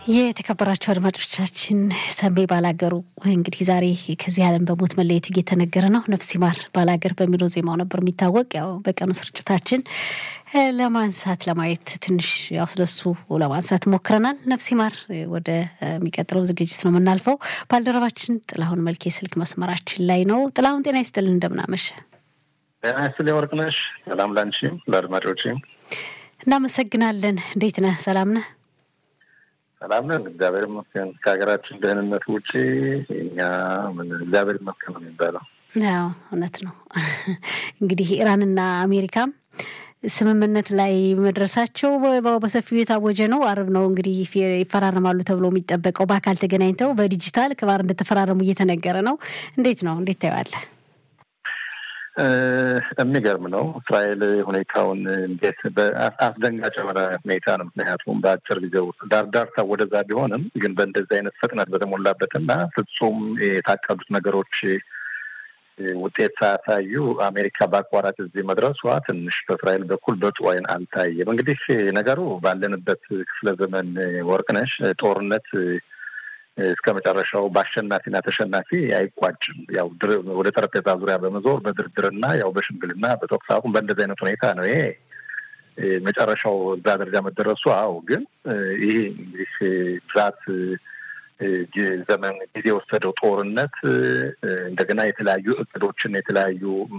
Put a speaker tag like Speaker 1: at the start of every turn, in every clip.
Speaker 1: የተከበራችሁ አድማጮቻችን ሰንቤ ባላገሩ እንግዲህ ዛሬ ከዚህ ዓለም በሞት መለየቱ እየተነገረ ነው። ነፍስ ይማር ባላገር በሚለው ዜማው ነበር የሚታወቅ። ያው በቀኑ ስርጭታችን ለማንሳት ለማየት ትንሽ ያው ስለሱ ለማንሳት ሞክረናል። ነፍስ ይማር ወደ የሚቀጥለው ዝግጅት ነው የምናልፈው። ባልደረባችን ጥላሁን መልኬ ስልክ መስመራችን ላይ ነው። ጥላሁን ጤና ይስጥልን፣ እንደምናመሸ
Speaker 2: ጤና ይስጥልኝ ወርቅነሽ። ሰላም ላንቺም ለአድማጮችም
Speaker 1: እናመሰግናለን። እንዴት ነህ? ሰላም ነህ?
Speaker 2: ሰላም ነን፣ እግዚአብሔር ይመስገን። ከሀገራችን ደህንነት ውጭ እኛ ምን እግዚአብሔር ይመስገን ነው የሚባለው።
Speaker 1: ያው እውነት ነው። እንግዲህ ኢራንና አሜሪካም ስምምነት ላይ መድረሳቸው በሰፊው የታወጀ ነው። አርብ ነው እንግዲህ ይፈራረማሉ ተብሎ የሚጠበቀው በአካል ተገናኝተው በዲጂታል ከባር እንደተፈራረሙ እየተነገረ ነው። እንዴት ነው? እንዴት ታየዋለህ?
Speaker 2: የሚገርም ነው። እስራኤል ሁኔታውን እንዴት አስደንጋጭ የሆነ ሁኔታ ነው። ምክንያቱም በአጭር ጊዜ ውስጥ ዳርዳርታ ወደዛ ቢሆንም ግን በእንደዚህ አይነት ፍጥነት በተሞላበትና ፍጹም የታቀዱት ነገሮች ውጤት ሳያሳዩ አሜሪካ በአቋራጭ እዚህ መድረሷ ትንሽ በእስራኤል በኩል በጥሩ ዓይን አልታየም። እንግዲህ ነገሩ ባለንበት ክፍለ ዘመን ወርቅነሽ ጦርነት እስከ መጨረሻው በአሸናፊና ተሸናፊ አይቋጭም። ያው ወደ ጠረጴዛ ዙሪያ በመዞር በድርድርና ያው በሽምግልና በተኩስ አቁም በእንደዚህ አይነት ሁኔታ ነው ይሄ መጨረሻው እዛ ደረጃ መደረሱ። አዎ ግን ይሄ እንግዲህ ብዛት ዘመን ጊዜ የወሰደው ጦርነት እንደገና የተለያዩ እቅዶችን የተለያዩ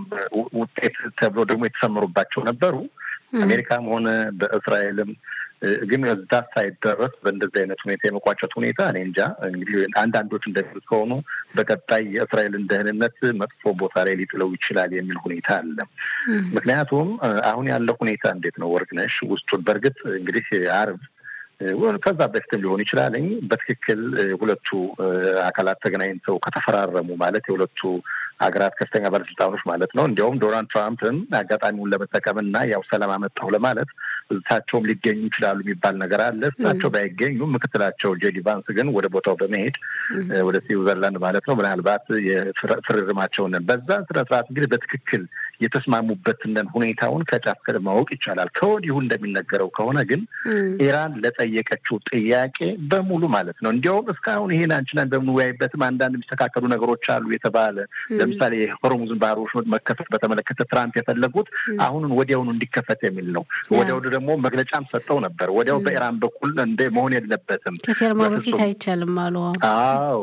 Speaker 2: ውጤት ተብሎ ደግሞ የተሰመሩባቸው ነበሩ አሜሪካም ሆነ በእስራኤልም ግን እዛ ሳይደረስ በእንደዚህ አይነት ሁኔታ የመቋጨት ሁኔታ እኔ እንጃ። እንግዲህ አንዳንዶች እንደሚሉት ከሆኑ በቀጣይ የእስራኤልን ደህንነት መጥፎ ቦታ ላይ ሊጥለው ይችላል የሚል ሁኔታ አለ። ምክንያቱም አሁን ያለው ሁኔታ እንዴት ነው ወርቅነሽ? ውስጡን በእርግጥ እንግዲህ አርብ ከዛ በፊትም ሊሆን ይችላል። በትክክል ሁለቱ አካላት ተገናኝተው ከተፈራረሙ ማለት የሁለቱ ሀገራት ከፍተኛ ባለስልጣኖች ማለት ነው። እንዲያውም ዶናልድ ትራምፕም አጋጣሚውን ለመጠቀም እና ያው ሰላም አመጣሁ ለማለት እሳቸውም ሊገኙ ይችላሉ የሚባል ነገር አለ። እሳቸው ባይገኙም ምክትላቸው ጄዲ ቫንስ ግን ወደ ቦታው በመሄድ ወደ ስዊዘርላንድ ማለት ነው ምናልባት የፍርርማቸውን በዛ ስነስርዓት እንግዲህ በትክክል የተስማሙበትን ሁኔታውን ከጫፍ ማወቅ ይቻላል። ከወዲሁ እንደሚነገረው ከሆነ ግን ኢራን ለጠየቀችው ጥያቄ በሙሉ ማለት ነው እንዲያውም እስካሁን ይሄን አንችላን በምንወያይበትም አንዳንድ የሚስተካከሉ ነገሮች አሉ የተባለ ለምሳሌ የሆርሙዝን ባህር ወሽመጥ መከፈት በተመለከተ ትራምፕ የፈለጉት አሁኑን ወዲያውኑ እንዲከፈት የሚል ነው። ወዲያው ደግሞ መግለጫም ሰጠው ነበር። ወዲያው በኢራን በኩል እንደ መሆን የለበትም
Speaker 1: ከፊርማ በፊት አይቻልም አሉ።
Speaker 2: አዎ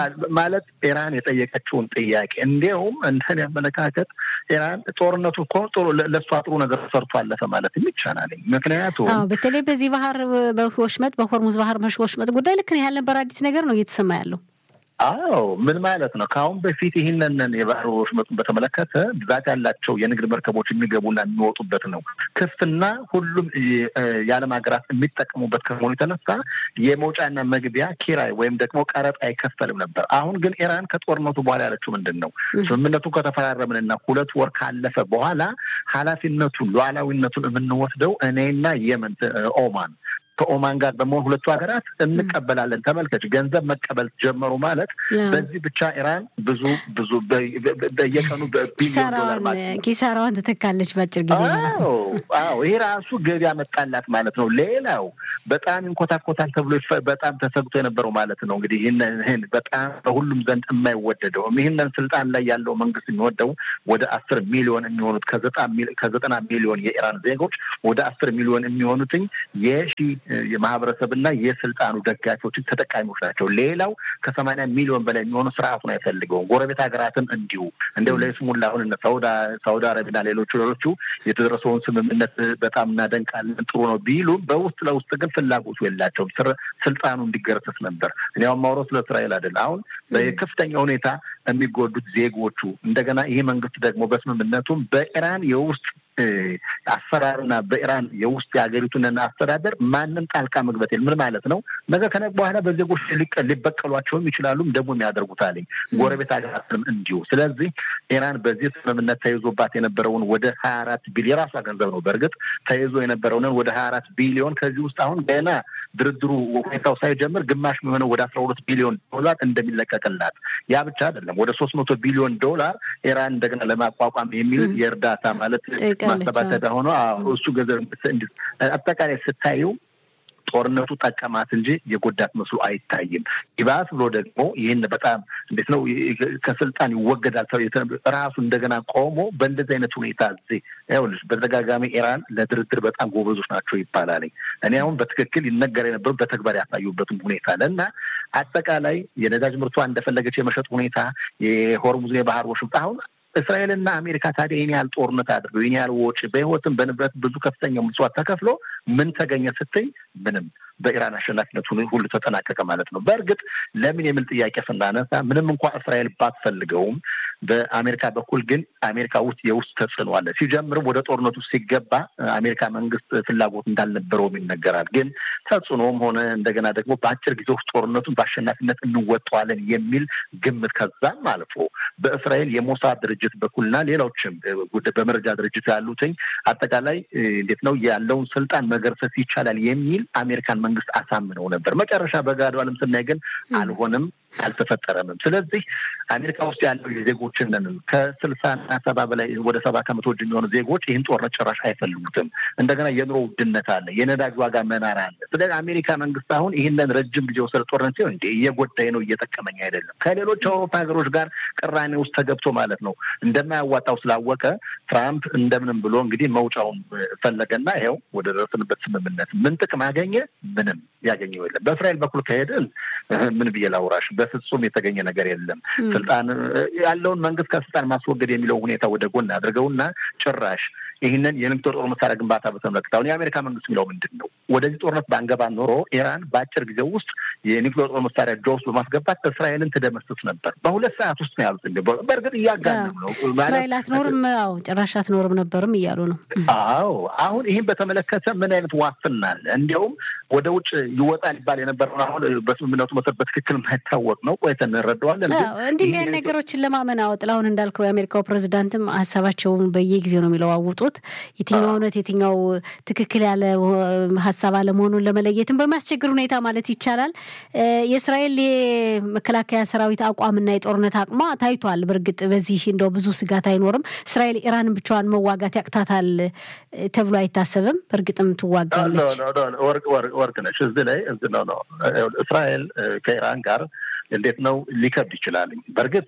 Speaker 2: ማለት ኢራን የጠየቀችውን ጥያቄ እንዲያውም እንደኔ አመለካከት ኢራን ጦርነቱ እኮ ለእሷ ጥሩ ነገር ሰርቶ አለፈ ማለት ይቻላል። ምክንያቱም
Speaker 1: በተለይ በዚህ ባህር በወሽመጥ በሆርሙዝ ባህር ወሽመጥ ጉዳይ ልክ ነው ያልነበር አዲስ ነገር ነው እየተሰማ ያለው።
Speaker 2: አዎ ምን ማለት ነው? ከአሁን በፊት ይህንን የባህር ወሽመጡን በተመለከተ ብዛት ያላቸው የንግድ መርከቦች የሚገቡና የሚወጡበት ነው። ክፍትና ሁሉም የዓለም ሀገራት የሚጠቀሙበት ከመሆኑ የተነሳ የመውጫና መግቢያ ኪራይ ወይም ደግሞ ቀረጥ አይከፈልም ነበር። አሁን ግን ኢራን ከጦርነቱ በኋላ ያለችው ምንድን ነው? ስምምነቱን ከተፈራረምንና ሁለት ወር ካለፈ በኋላ ኃላፊነቱን ሉዓላዊነቱን የምንወስደው እኔና የመን ኦማን ከኦማን ጋር በመሆን ሁለቱ ሀገራት እንቀበላለን። ተመልከች፣ ገንዘብ መቀበል ጀመሩ ማለት በዚህ ብቻ ኢራን ብዙ ብዙ በየቀኑ በቢሊዮን ዶላር ማለት
Speaker 1: ኪሳራዋን ትተካለች በአጭር ጊዜ ማለት ነው።
Speaker 2: አዎ ይሄ ራሱ ገቢ ያመጣላት ማለት ነው። ሌላው በጣም ይንኮታኮታል ተብሎ በጣም ተሰግቶ የነበረው ማለት ነው እንግዲህ ይህን በጣም በሁሉም ዘንድ የማይወደደው ይህንን ስልጣን ላይ ያለው መንግስት የሚወደው ወደ አስር ሚሊዮን የሚሆኑት ከዘጠና ሚሊዮን የኢራን ዜጎች ወደ አስር ሚሊዮን የሚሆኑትኝ የሺ የማህበረሰብና የስልጣኑ ደጋፊዎችን ተጠቃሚዎች ናቸው። ሌላው ከሰማንያ ሚሊዮን በላይ የሚሆኑ ስርዓቱን አይፈልገውም። ጎረቤት ሀገራትም እንዲሁ እንደው ለይስሙላ አሁን ሳውዲ አረቢያና ሌሎቹ ሌሎቹ የተደረሰውን ስምምነት በጣም እናደንቃለን ጥሩ ነው ቢሉም በውስጥ ለውስጥ ግን ፍላጎቱ የላቸውም። ስልጣኑ እንዲገረሰስ ነበር። እኔው ማውረው ስለ እስራኤል አይደል። አሁን በከፍተኛ ሁኔታ የሚጎዱት ዜጎቹ እንደገና ይህ መንግስት ደግሞ በስምምነቱም በኢራን የውስጥ አሰራርና በኢራን የውስጥ የሀገሪቱን አስተዳደር ማንም ጣልቃ መግባት የለም። ምን ማለት ነው? ነገ ከነገ በኋላ በዜጎች ሊበቀሏቸውም ይችላሉም ደግሞ የሚያደርጉት አለኝ ጎረቤት ሀገራትም እንዲሁ። ስለዚህ ኢራን በዚህ ስምምነት ተይዞባት የነበረውን ወደ ሀያ አራት ቢሊዮን የራሷ ገንዘብ ነው በእርግጥ ተይዞ የነበረውን ወደ ሀያ አራት ቢሊዮን ከዚህ ውስጥ አሁን ገና ድርድሩ ሁኔታው ሳይጀምር ግማሽ የሚሆነው ወደ አስራ ሁለት ቢሊዮን ዶላር እንደሚለቀቅላት ያ ብቻ አይደለም ወደ ሶስት መቶ ቢሊዮን ዶላር ኢራን እንደገና ለማቋቋም የሚል የእርዳታ ማለት ማሰባሰቢያ ሆኖ እሱ ገንዘብ አጠቃላይ ስታዩ ጦርነቱ ጠቀማት እንጂ የጎዳት መስሎ አይታይም። ይባስ ብሎ ደግሞ ይህን በጣም እንዴት ነው ከስልጣን ይወገዳል ራሱ እንደገና ቆሞ በእንደዚህ አይነት ሁኔታ እዚህ ይኸውልሽ በተደጋጋሚ ኢራን ለድርድር በጣም ጎበዞች ናቸው ይባላል። እኔ አሁን በትክክል ይነገር የነበሩ በተግባር ያሳዩበትም ሁኔታ አለ እና አጠቃላይ የነዳጅ ምርቷ እንደፈለገች የመሸጥ ሁኔታ የሆርሙዝ የባህር ወሽምጥ አሁን እስራኤልና አሜሪካ ታዲያ ይህን ያህል ጦርነት አድርገው ይህን ያህል ወጪ በህይወትም በንብረት ብዙ ከፍተኛ ምጽዋት ተከፍሎ ምን ተገኘ ስትይ ምንም በኢራን አሸናፊነት ሁሉ ተጠናቀቀ ማለት ነው። በእርግጥ ለምን የሚል ጥያቄ ስናነሳ ምንም እንኳ እስራኤል ባትፈልገውም በአሜሪካ በኩል ግን አሜሪካ ውስጥ የውስጥ ተጽዕኖ አለ። ሲጀምርም ወደ ጦርነቱ ሲገባ አሜሪካ መንግስት ፍላጎት እንዳልነበረውም ይነገራል። ግን ተጽዕኖም ሆነ እንደገና ደግሞ በአጭር ጊዜ ውስጥ ጦርነቱን በአሸናፊነት እንወጠዋለን የሚል ግምት ከዛም አልፎ በእስራኤል የሞሳድ ድርጅት በኩልና ሌሎችም በመረጃ ድርጅት ያሉትኝ አጠቃላይ እንዴት ነው ያለውን ስልጣን መገርሰስ ይቻላል የሚል አሜሪካን መንግስት አሳምነው ነበር። መጨረሻ በጋዱ ዓለም ስናይ ግን አልሆነም፣ አልተፈጠረምም። ስለዚህ አሜሪካ ውስጥ ያለው የዜጎችን ከስልሳና ሰባ በላይ ወደ ሰባ ከመቶዎች የሚሆኑ ዜጎች ይህን ጦርነት ጭራሽ አይፈልጉትም። እንደገና የኑሮ ውድነት አለ፣ የነዳጅ ዋጋ መናር አለ። ስለዚህ አሜሪካ መንግስት አሁን ይህንን ረጅም ጊዜ ወሰደ ጦርነት ሲሆን እንደ እየጎዳኝ ነው እየጠቀመኝ አይደለም ከሌሎች አውሮፓ ሀገሮች ጋር ቅራኔ ውስጥ ተገብቶ ማለት ነው እንደማያዋጣው ስላወቀ ትራምፕ እንደምንም ብሎ እንግዲህ መውጫውን ፈለገና ይኸው ወደ ደረስንበት ስምምነት ምን ጥቅም አገኘ? ምንም ያገኘው የለም። በእስራኤል በኩል ከሄድን ምን ብዬ ላውራሽ? በፍጹም የተገኘ ነገር የለም። ስልጣን ያለውን መንግስት ከስልጣን ማስወገድ የሚለው ሁኔታ ወደ ጎን አድርገውና ጭራሽ ይህንን የኒውክሌር ጦር መሳሪያ ግንባታ በተመለከተ አሁን የአሜሪካ መንግስት የሚለው ምንድን ነው? ወደዚህ ጦርነት ባንገባ ኖሮ ኢራን በአጭር ጊዜ ውስጥ የኒውክሌር ጦር መሳሪያ እጇ ውስጥ በማስገባት እስራኤልን ትደመስስ ነበር። በሁለት ሰዓት ውስጥ ነው ያሉት። በእርግጥ እያጋነው ነው።
Speaker 1: እስራኤል አትኖርም፣ አዎ ጭራሽ አትኖርም ነበርም እያሉ ነው።
Speaker 2: አዎ አሁን ይህን በተመለከተ ምን አይነት ዋስትና አለ? እንዲያውም ወደ ውጭ ይወጣል ይባል የነበረውን አሁን በስምምነቱ መሰረት በትክክል የማይታወቅ ነው። ቆይተን እንረዳዋለን።
Speaker 1: እንዲህ ያን ነገሮችን ለማመን አዎ፣ ጥላሁን እንዳልከው የአሜሪካው ፕሬዚዳንትም ሀሳባቸውን በየጊዜው ነው የሚለዋውጡት የትኛው እውነት የትኛው ትክክል ያለ ሀሳብ አለመሆኑን ለመለየትም በሚያስቸግር ሁኔታ ማለት ይቻላል። የእስራኤል የመከላከያ ሰራዊት አቋምና የጦርነት አቅሟ ታይቷል። በእርግጥ በዚህ እንደው ብዙ ስጋት አይኖርም። እስራኤል ኢራንን ብቻዋን መዋጋት ያቅታታል ተብሎ አይታሰብም። በእርግጥም ትዋጋለች።
Speaker 2: ወርቅ ነች። እዚህ ላይ እዚህ ነው ነው እስራኤል ከኢራን ጋር እንዴት ነው ሊከብድ ይችላል። በእርግጥ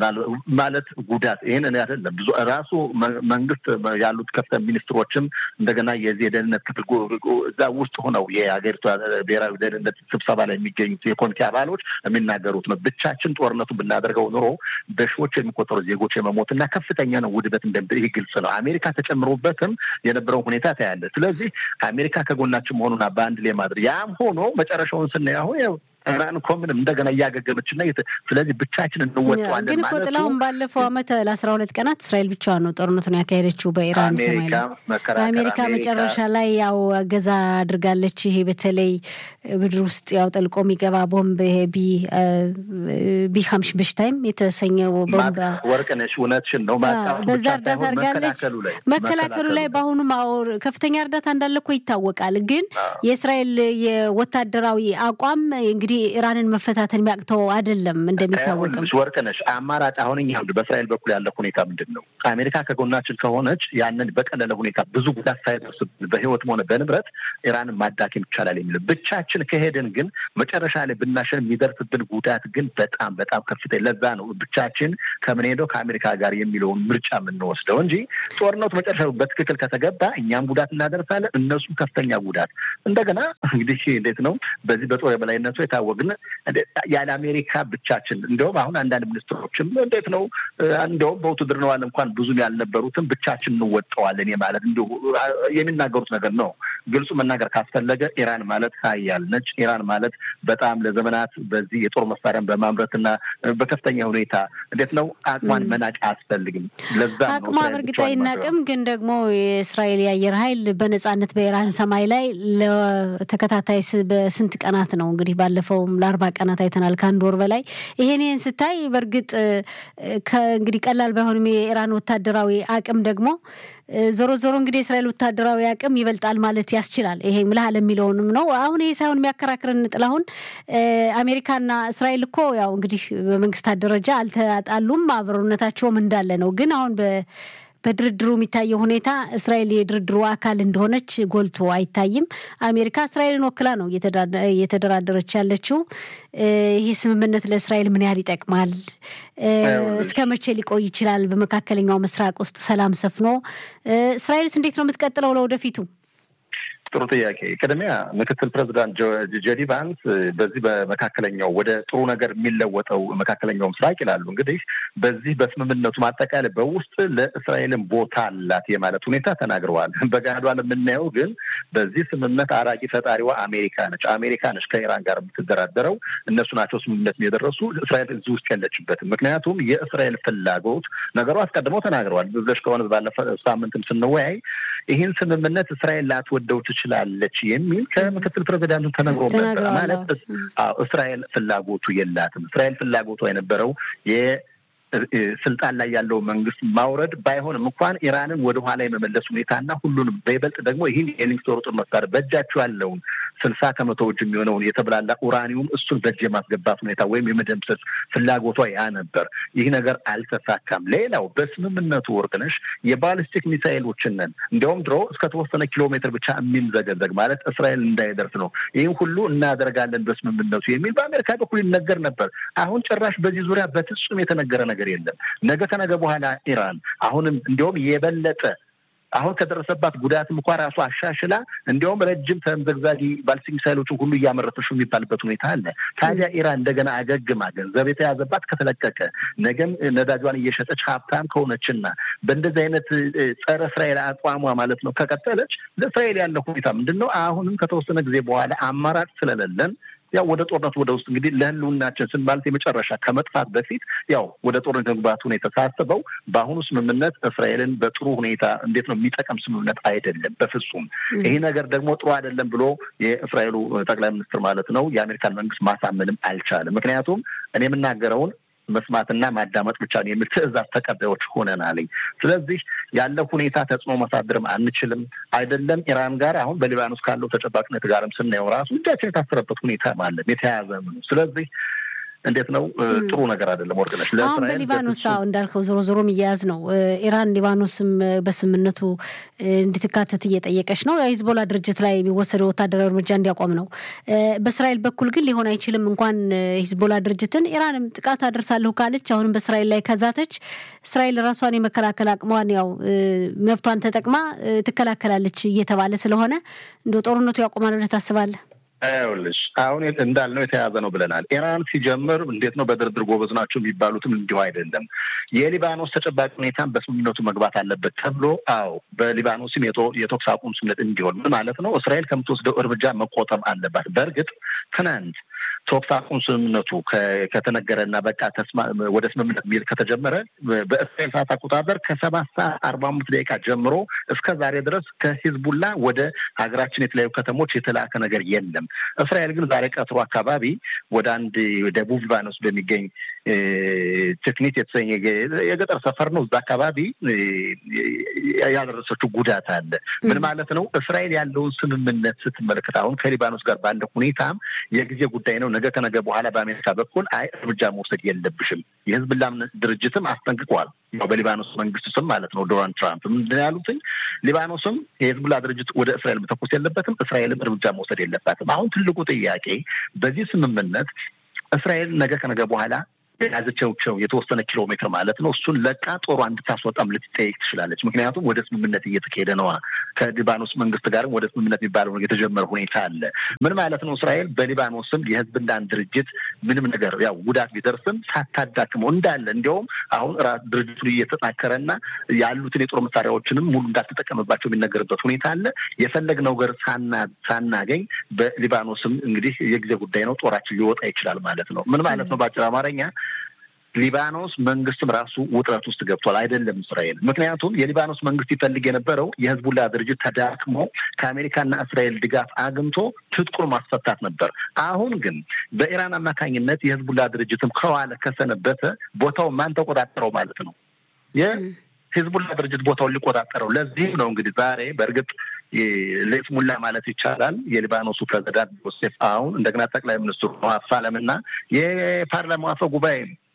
Speaker 2: ማለት ጉዳት ይህን እኔ አይደለም ብዙ ራሱ መንግስት ያሉት ከፍተኛ ሚኒስትሮችም እንደገና የዚህ የደህንነት ክፍል እዛ ውስጥ ሆነው የሀገሪቷ ብሔራዊ ደህንነት ስብሰባ ላይ የሚገኙት የኮሚቴ አባሎች የሚናገሩት ነው። ብቻችን ጦርነቱ ብናደርገው ኑሮ በሺዎች የሚቆጠሩ ዜጎች የመሞት እና ከፍተኛ ነው ውድበት እንደ ይህ ግልጽ ነው። አሜሪካ ተጨምሮበትም የነበረው ሁኔታ ታያለ። ስለዚህ አሜሪካ ከጎናችን መሆኑን በአንድ ላይ ማድረግ ያም ሆኖ መጨረሻውን ስናይ አሁን ኢራን እኮ ምንም እንደገና እያገገመች እና ስለዚህ ብቻችን እንወጣዋለን።
Speaker 1: ግን እኮ ጥላሁን ባለፈው ዓመት ለአስራ ሁለት ቀናት እስራኤል ብቻዋን ነው ጦርነቱን ያካሄደችው በኢራን ሰማይ ላይ። በአሜሪካ መጨረሻ ላይ ያው እገዛ አድርጋለች። ይሄ በተለይ ምድር ውስጥ ያው ጠልቆ የሚገባ ቦምብ ይሄ ቢ ቢ ሀምሽ በሽታይም የተሰኘው ቦምብ
Speaker 2: ወርቅነሽ እውነትሽን ነው።
Speaker 1: በዛ እርዳታ አድርጋለች። መከላከሉ ላይ በአሁኑ ማወር ከፍተኛ እርዳታ እንዳለ እኮ ይታወቃል። ግን የእስራኤል የወታደራዊ አቋም እንግዲህ ኢራንን መፈታተን የሚያቅተው አይደለም። እንደሚታወቅም
Speaker 2: ወርቅነሽ አማራጭ አሁን እኛ በእስራኤል በኩል ያለ ሁኔታ ምንድን ነው? አሜሪካ ከጎናችን ከሆነች ያንን በቀለለ ሁኔታ ብዙ ጉዳት ሳይደርስ በህይወትም ሆነ በንብረት ኢራንን ማዳከም ይቻላል የሚል ብቻችን ከሄድን ግን መጨረሻ ላይ ብናሸን የሚደርስብን ጉዳት ግን በጣም በጣም ከፍተኛ። ለዛ ነው ብቻችን ከምንሄደው ከአሜሪካ ጋር የሚለውን ምርጫ የምንወስደው እንጂ ጦርነቱ መጨረሻ በትክክል ከተገባ እኛም ጉዳት እናደርሳለን፣ እነሱም ከፍተኛ ጉዳት። እንደገና እንግዲህ እንዴት ነው በዚህ በጦር የበላይነቱ የታወቅን ያለ አሜሪካ ብቻችን እንዲሁም አሁን አንዳንድ ሚኒስትሮችም እንዴት ነው እንዲሁም በውትድርናው ዓለም እንኳን ብዙም ያልነበሩትም ብቻችን እንወጠዋለን የማለት እንዲሁ የሚናገሩት ነገር ነው። ግልጹ መናገር ካስፈለገ ኢራን ማለት ሀያል ነች። ኢራን ማለት በጣም ለዘመናት በዚህ የጦር መሳሪያን በማምረትና በከፍተኛ ሁኔታ እንዴት ነው አቅሟን መናቅ አያስፈልግም። ለዛ
Speaker 1: አቅሟ በእርግጥ አይናቅም። ግን ደግሞ የእስራኤል የአየር ኃይል በነጻነት በኢራን ሰማይ ላይ ለተከታታይ በስንት ቀናት ነው እንግዲህ ባለፈውም ለአርባ ቀናት አይተናል ከአንድ ወር በላይ ይሄን ይህን ስታይ በእርግጥ እንግዲህ ቀላል ባይሆንም የኢራን ወታደራዊ አቅም ደግሞ ዞሮ ዞሮ እንግዲህ የእስራኤል ወታደራዊ አቅም ይበልጣል ማለት ያስችላል። ይሄ ምልሃል የሚለውንም ነው። አሁን ይሄ ሳይሆን የሚያከራክርን ጥላሁን አሜሪካና እስራኤል እኮ ያው እንግዲህ በመንግስታት ደረጃ አልተጣሉም፣ አብሮነታቸውም እንዳለ ነው። ግን አሁን በድርድሩ የሚታየው ሁኔታ እስራኤል የድርድሩ አካል እንደሆነች ጎልቶ አይታይም። አሜሪካ እስራኤልን ወክላ ነው እየተደራደረች ያለችው። ይህ ስምምነት ለእስራኤል ምን ያህል ይጠቅማል? እስከ መቼ ሊቆይ ይችላል? በመካከለኛው ምስራቅ ውስጥ ሰላም ሰፍኖ እስራኤልስ እንዴት ነው የምትቀጥለው ለወደፊቱ?
Speaker 2: ጥሩ ጥያቄ። ቅድሚያ ምክትል ፕሬዚዳንት ጄዲ ቫንስ በዚህ በመካከለኛው ወደ ጥሩ ነገር የሚለወጠው መካከለኛው ምስራቅ ይላሉ። እንግዲህ በዚህ በስምምነቱ ማጠቃለያ በውስጥ ለእስራኤልን ቦታ አላት የማለት ሁኔታ ተናግረዋል። በጋዷ የምናየው ግን በዚህ ስምምነት አራቂ ፈጣሪዋ አሜሪካ ነች። አሜሪካ ነች ከኢራን ጋር የምትደራደረው። እነሱ ናቸው ስምምነት የደረሱ። እስራኤል እዚህ ውስጥ የለችበትም። ምክንያቱም የእስራኤል ፍላጎት ነገሩ አስቀድመው ተናግረዋል። ብለሽ ከሆነ ባለፈ ሳምንትም ስንወያይ ይህን ስምምነት እስራኤል ላትወደው ትችላለች የሚል ከምክትል ፕሬዚዳንቱ ተነግሮ ነበር። ማለት እስራኤል ፍላጎቱ የላትም። እስራኤል ፍላጎቷ የነበረው ስልጣን ላይ ያለው መንግስት ማውረድ ባይሆንም እንኳን ኢራንን ወደ ኋላ የመመለስ ሁኔታና ሁሉንም በይበልጥ ደግሞ ይህን የኒውክሌር ጦር መሳሪያ በእጃቸው ያለውን ስልሳ ከመቶዎች የሚሆነውን የተብላላ ኡራኒውም እሱን በእጅ የማስገባት ሁኔታ ወይም የመደምሰስ ፍላጎቷ ያ ነበር። ይህ ነገር አልተሳካም። ሌላው በስምምነቱ ወርቅነሽ የባሊስቲክ ሚሳይሎችንን እንዲያውም ድሮ እስከተወሰነ ኪሎ ሜትር ብቻ የሚምዘገዘግ ማለት እስራኤል እንዳይደርስ ነው። ይህን ሁሉ እናደርጋለን በስምምነቱ የሚል በአሜሪካ በኩል ይነገር ነበር። አሁን ጭራሽ በዚህ ዙሪያ በፍጹም የተነገረ ነገር የለም። ነገ ከነገ በኋላ ኢራን አሁንም እንዲያውም የበለጠ አሁን ከደረሰባት ጉዳትም እንኳ ራሱ አሻሽላ እንዲያውም ረጅም ተምዘግዛጊ ባሊስቲክ ሚሳይሎችን ሁሉ እያመረተች የሚባልበት ሁኔታ አለ። ታዲያ ኢራን እንደገና አገግማ ገንዘብ የተያዘባት ከተለቀቀ ነገም ነዳጇን እየሸጠች ሀብታም ከሆነችና በእንደዚህ አይነት ጸረ እስራኤል አቋሟ ማለት ነው ከቀጠለች ለእስራኤል ያለው ሁኔታ ምንድን ነው? አሁንም ከተወሰነ ጊዜ በኋላ አማራጭ ስለሌለን ያው ወደ ጦርነት ወደ ውስጥ እንግዲህ ለህልውናችን ስን ማለት የመጨረሻ ከመጥፋት በፊት ያው ወደ ጦርነት መግባት ሁኔታ ሳስበው በአሁኑ ስምምነት እስራኤልን በጥሩ ሁኔታ እንዴት ነው የሚጠቀም ስምምነት አይደለም፣ በፍጹም ይሄ ነገር ደግሞ ጥሩ አይደለም ብሎ የእስራኤሉ ጠቅላይ ሚኒስትር ማለት ነው የአሜሪካን መንግስት ማሳመንም አልቻለም። ምክንያቱም እኔ የምናገረውን መስማትና ማዳመጥ ብቻ ነው የሚል ትዕዛዝ ተቀባዮች ሆነናል። ስለዚህ ያለው ሁኔታ ተጽዕኖ ማሳደርም አንችልም። አይደለም ኢራን ጋር አሁን በሊባኖስ ካለው ተጨባጭነት ጋርም ስናየው ራሱ እጃችን የታሰረበት ሁኔታ ማለት የተያያዘ ነው። ስለዚህ እንዴት ነው ጥሩ ነገር አይደለም። ወርቅነሽ
Speaker 1: አሁን በሊባኖስ አሁ እንዳልከው ዞሮ ዞሮ የሚያያዝ ነው። ኢራን ሊባኖስም በስምምነቱ እንድትካተት እየጠየቀች ነው። የሂዝቦላ ድርጅት ላይ የሚወሰደው ወታደራዊ እርምጃ እንዲያቆም ነው። በእስራኤል በኩል ግን ሊሆን አይችልም። እንኳን ሂዝቦላ ድርጅትን ኢራንም ጥቃት አደርሳለሁ ካለች አሁንም በእስራኤል ላይ ከዛተች እስራኤል ራሷን የመከላከል አቅሟን ያው መብቷን ተጠቅማ ትከላከላለች እየተባለ ስለሆነ እንደ ጦርነቱ ያቆማል ብለህ ታስባለህ?
Speaker 2: ይኸውልሽ አሁን እንዳልነው የተያዘ ነው ብለናል። ኢራን ሲጀምር እንዴት ነው በድርድር ጎበዝ ናቸው የሚባሉትም እንዲሁ አይደለም። የሊባኖስ ተጨባጭ ሁኔታን በስምምነቱ መግባት አለበት ተብሎ አዎ፣ በሊባኖስም የተኩስ አቁም ስምምነት እንዲሆን ምን ማለት ነው? እስራኤል ከምትወስደው እርምጃ መቆጠብ አለባት። በእርግጥ ትናንት ተኩስ አቁም ስምምነቱ ከተነገረና በቃ ወደ ስምምነት ሚሄድ ከተጀመረ በእስራኤል ሰዓት አቆጣጠር ከሰባት ሰዓት አርባ አምስት ደቂቃ ጀምሮ እስከ ዛሬ ድረስ ከሂዝቡላ ወደ ሀገራችን የተለያዩ ከተሞች የተላከ ነገር የለም። እስራኤል ግን ዛሬ ቀትሮ አካባቢ ወደ አንድ ደቡብ ሊባኖስ በሚገኝ ቴክኒት የተሰኘ የገጠር ሰፈር ነው። እዛ አካባቢ ያደረሰችው ጉዳት አለ። ምን ማለት ነው? እስራኤል ያለውን ስምምነት ስትመለከት አሁን ከሊባኖስ ጋር ባለው ሁኔታም የጊዜ ጉዳይ ነው። ነገ ከነገ በኋላ በአሜሪካ በኩል አይ እርምጃ መውሰድ የለብሽም የህዝብላ ድርጅትም አስጠንቅቋል። ያው በሊባኖስ መንግስት ስም ማለት ነው። ዶናልድ ትራምፕ ምንድን ያሉትኝ ሊባኖስም የህዝቡላ ድርጅት ወደ እስራኤል መተኮስ የለበትም፣ እስራኤልም እርምጃ መውሰድ የለባትም። አሁን ትልቁ ጥያቄ በዚህ ስምምነት እስራኤል ነገ ከነገ በኋላ የያዘቸው የተወሰነ ኪሎ ሜትር ማለት ነው። እሱን ለቃ ጦሯ እንድታስወጣም ልትጠይቅ ትችላለች። ምክንያቱም ወደ ስምምነት እየተካሄደ ነዋ። ከሊባኖስ መንግስት ጋርም ወደ ስምምነት የሚባለው የተጀመረ ሁኔታ አለ። ምን ማለት ነው? እስራኤል በሊባኖስም የህዝብላን ድርጅት ምንም ነገር ያው ጉዳት ቢደርስም ሳታዳክመው እንዳለ እንዲያውም አሁን ራስ ድርጅቱ እየተጠናከረና ያሉትን የጦር መሳሪያዎችንም ሙሉ እንዳትጠቀምባቸው የሚነገርበት ሁኔታ አለ። የፈለግነው ነገር ሳናገኝ በሊባኖስም እንግዲህ የጊዜ ጉዳይ ነው፣ ጦራችን ሊወጣ ይችላል ማለት ነው። ምን ማለት ነው? በአጭር አማርኛ ሊባኖስ መንግስትም ራሱ ውጥረት ውስጥ ገብቷል። አይደለም እስራኤል። ምክንያቱም የሊባኖስ መንግስት ይፈልግ የነበረው የህዝቡላ ድርጅት ተዳክሞ ከአሜሪካና እስራኤል ድጋፍ አግኝቶ ትጥቁን ማስፈታት ነበር። አሁን ግን በኢራን አማካኝነት የህዝቡላ ድርጅትም ከዋለ ከሰነበተ ቦታው ማን ተቆጣጠረው ማለት ነው? የህዝቡላ ድርጅት ቦታውን ሊቆጣጠረው። ለዚህም ነው እንግዲህ ዛሬ በእርግጥ ለስሙላ ማለት ይቻላል የሊባኖሱ ፕሬዚዳንት ዮሴፍ አሁን እንደገና ጠቅላይ ሚኒስትሩ ነዋፍ ሳለምና የፓርላማው አፈ ጉባኤ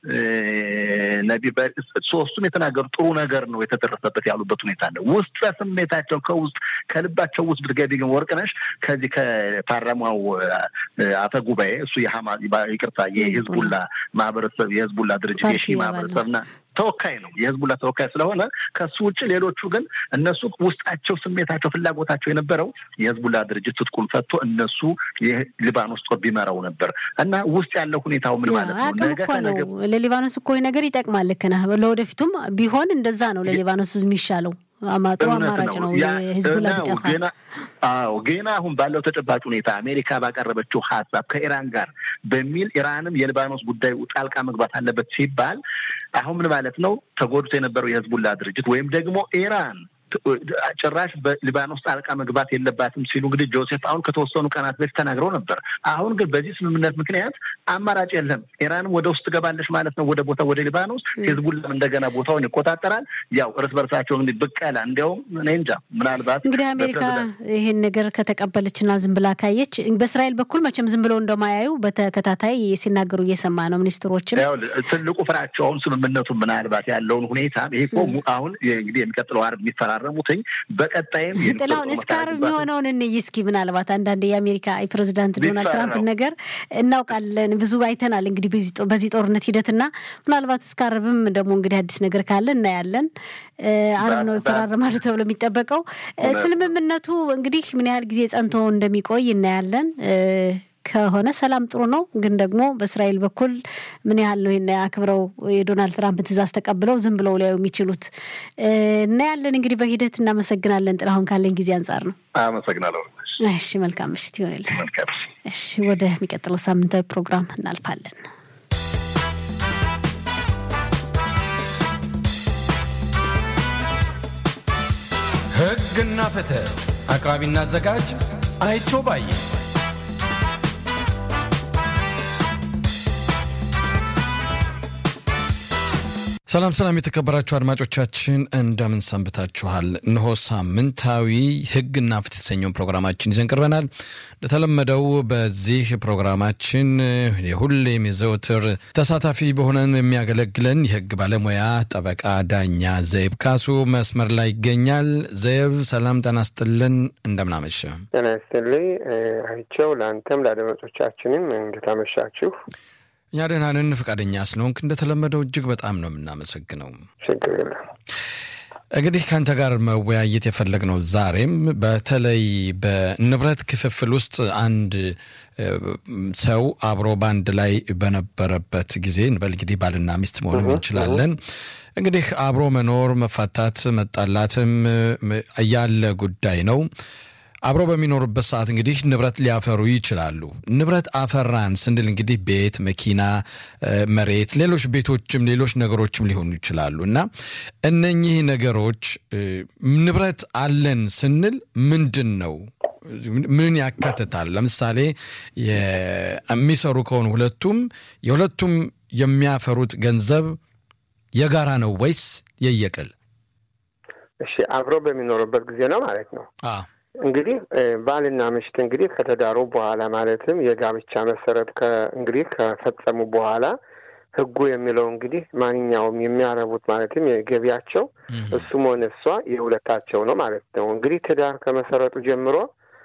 Speaker 2: ነቢ ሶስቱም የተናገሩ ጥሩ ነገር ነው የተደረሰበት ያሉበት ሁኔታ አለ። ውስጥ ስሜታቸው ከውስጥ ከልባቸው ውስጥ ብትገቢ ግን ወርቅነሽ ከዚህ ከፓርላማው አፈ ጉባኤ እሱ የሀማ ይቅርታ የህዝቡላ ማህበረሰብ የህዝቡላ ድርጅት የሺ ማህበረሰብና ተወካይ ነው የህዝቡላ ተወካይ ስለሆነ ከሱ ውጭ ሌሎቹ ግን እነሱ ውስጣቸው ስሜታቸው ፍላጎታቸው የነበረው የህዝቡላ ድርጅት ትጥቁን ፈቶ እነሱ የሊባኖስ ጦር ቢመራው ነበር እና ውስጥ ያለው ሁኔታው ምን ማለት ነው?
Speaker 1: ነገ ከነገ ለሊባኖስ እኮ ነገር ይጠቅማል። ልክ ነህ። ለወደፊቱም ቢሆን እንደዛ ነው ለሊባኖስ የሚሻለው። ጥሩ አማራጭ ነው የህዝቡላ ቢጠፋ።
Speaker 2: አዎ ገና አሁን ባለው ተጨባጭ ሁኔታ አሜሪካ ባቀረበችው ሀሳብ ከኢራን ጋር በሚል ኢራንም የሊባኖስ ጉዳይ ጣልቃ መግባት አለበት ሲባል አሁን ምን ማለት ነው? ተጎድቶ የነበረው የህዝቡላ ድርጅት ወይም ደግሞ ኢራን ጭራሽ በሊባኖስ ጣልቃ መግባት የለባትም ሲሉ እንግዲህ ጆሴፍ አሁን ከተወሰኑ ቀናት በፊት ተናግረው ነበር። አሁን ግን በዚህ ስምምነት ምክንያት አማራጭ የለም። ኢራንም ወደ ውስጥ ትገባለች ማለት ነው ወደ ቦታ ወደ ሊባኖስ፣ ሂዝቡላም እንደገና ቦታውን ይቆጣጠራል። ያው እርስ በርሳቸው እንግዲህ ብቀላ እንዲያውም እኔ እንጃ ምናልባት
Speaker 1: እንግዲህ አሜሪካ ይህን ነገር ከተቀበለችና ዝም ብላ ካየች በእስራኤል በኩል መቼም ዝም ብለው እንደማያዩ በተከታታይ ሲናገሩ እየሰማ ነው። ሚኒስትሮችም
Speaker 2: ትልቁ ፍራቸውን ስምምነቱ ምናልባት ያለውን ሁኔታ ይሄ እኮ አሁን እንግዲህ የሚቀጥለው ዓርብ የሚፈራረሙትኝ በቀጣይም
Speaker 1: ጥላሁን እስከ ዓርብ የሚሆነውን እንይ እስኪ። ምናልባት አንዳንድ የአሜሪካ የፕሬዚዳንት ዶናልድ ትራምፕን ነገር እናውቃለን፣ ብዙ አይተናል። እንግዲህ በዚህ ጦርነት ሂደትና ምናልባት እስከ ዓርብም ደግሞ እንግዲህ አዲስ ነገር ካለ እናያለን። ዓርብ ነው ይፈራረማሉ ተብሎ የሚጠበቀው። ስምምነቱ እንግዲህ ምን ያህል ጊዜ ጸንቶ እንደሚቆይ እናያለን። ከሆነ ሰላም ጥሩ ነው። ግን ደግሞ በእስራኤል በኩል ምን ያህል ነው ይሄን አክብረው የዶናልድ ትራምፕን ትዕዛዝ ተቀብለው ዝም ብለው ሊያዩ የሚችሉት እናያለን። እንግዲህ በሂደት እናመሰግናለን። ጥላሁን ካለን ጊዜ አንጻር ነው።
Speaker 2: አመሰግናለሁ።
Speaker 1: እሺ፣ መልካም ምሽት ይሆንልን። እሺ፣ ወደሚቀጥለው ሳምንታዊ ፕሮግራም እናልፋለን።
Speaker 3: ሕግና ፍትህ አቅራቢና አዘጋጅ አይቸው ባየ ሰላም ሰላም፣ የተከበራችሁ አድማጮቻችን እንደምን ሰንብታችኋል? እነሆ ሳምንታዊ ሕግና ፍትህ የተሰኘውን ፕሮግራማችን ይዘን ቀርበናል። እንደተለመደው በዚህ ፕሮግራማችን የሁሌም የዘወትር ተሳታፊ በሆነን የሚያገለግለን የሕግ ባለሙያ ጠበቃ ዳኛ ዘይብ ካሱ መስመር ላይ ይገኛል። ዘይብ ሰላም ጤና ይስጥልን፣ እንደምናመሸ
Speaker 4: ጤና ይስጥልኝ አይቸው፣ ለአንተም ለአድማጮቻችንም እንድታመሻችሁ
Speaker 3: እኛ ደህና ነን። ፈቃደኛ ስለሆንክ እንደተለመደው እጅግ በጣም ነው የምናመሰግነው።
Speaker 4: ችግር የለም።
Speaker 3: እንግዲህ ከአንተ ጋር መወያየት የፈለግነው ዛሬም በተለይ በንብረት ክፍፍል ውስጥ አንድ ሰው አብሮ በአንድ ላይ በነበረበት ጊዜ እንበል እንግዲህ ባልና ሚስት መሆን እንችላለን። እንግዲህ አብሮ መኖር መፋታት፣ መጣላትም ያለ ጉዳይ ነው። አብሮ በሚኖሩበት ሰዓት እንግዲህ ንብረት ሊያፈሩ ይችላሉ። ንብረት አፈራን ስንል እንግዲህ ቤት፣ መኪና፣ መሬት፣ ሌሎች ቤቶችም ሌሎች ነገሮችም ሊሆኑ ይችላሉ እና እነኚህ ነገሮች ንብረት አለን ስንል ምንድን ነው? ምን ያካትታል? ለምሳሌ የሚሰሩ ከሆኑ ሁለቱም የሁለቱም የሚያፈሩት ገንዘብ የጋራ ነው ወይስ የየቅል?
Speaker 4: እሺ አብሮ በሚኖሩበት ጊዜ ነው ማለት ነው። እንግዲህ ባልና ምሽት እንግዲህ ከተዳሩ በኋላ ማለትም የጋብቻ መሰረት እንግዲህ ከፈጸሙ በኋላ ሕጉ የሚለው እንግዲህ ማንኛውም የሚያረቡት ማለትም የገቢያቸው እሱም ሆነ እሷ የሁለታቸው ነው ማለት ነው። እንግዲህ ትዳር ከመሰረቱ ጀምሮ